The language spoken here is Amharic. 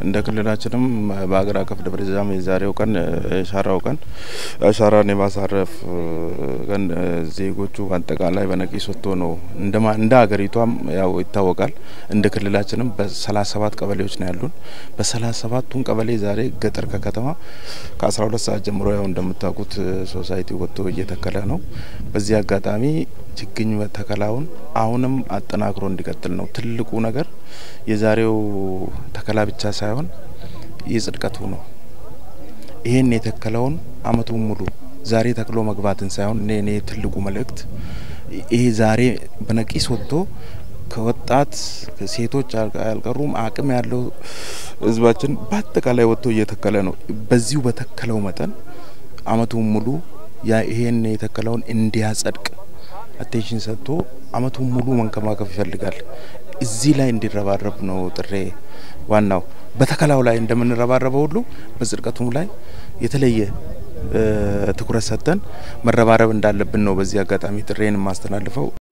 እንደ ክልላችንም በሀገር አቀፍ ደረጃም የዛሬው ቀን የአሻራው ቀን አሻራን የማሳረፍ ቀን ዜጎቹ አጠቃላይ በነቂስ ወጥቶ ነው እንደ ሀገሪቷም ያው ይታወቃል። እንደ ክልላችንም በሰላሳ ሰባት ቀበሌዎች ነው ያሉን። በሰላሳ ሰባቱን ቀበሌ ዛሬ ገጠር ከከተማ ከአስራ ሁለት ሰዓት ጀምሮ ያው እንደምታውቁት ሶሳይቲ ወጥቶ እየተከለ ነው። በዚህ አጋጣሚ ችግኝ ተከላውን አሁንም አጠናክሮ እንዲቀጥል ነው ትልቁ ነገር። የዛሬው ተከላ ብቻ ሳይሆን የጽድቀቱ ነው። ይህን የተከለውን አመቱን ሙሉ ዛሬ ተክሎ መግባትን ሳይሆን እኔ እኔ ትልቁ መልእክት ይሄ ዛሬ በነቂስ ወጥቶ ከወጣት ሴቶች አልቀሩም አቅም ያለው ህዝባችን በአጠቃላይ ወጥቶ እየተከለ ነው። በዚሁ በተከለው መጠን አመቱን ሙሉ ይሄን የተከለውን እንዲያጸድቅ አቴንሽን ሰጥቶ አመቱን ሙሉ መንከባከብ ይፈልጋል። እዚህ ላይ እንዲረባረብ ነው ጥሬ። ዋናው በተከላው ላይ እንደምንረባረበው ሁሉ በጽድቀቱም ላይ የተለየ ትኩረት ሰጥተን መረባረብ እንዳለብን ነው በዚህ አጋጣሚ ጥሬን የማስተላልፈው።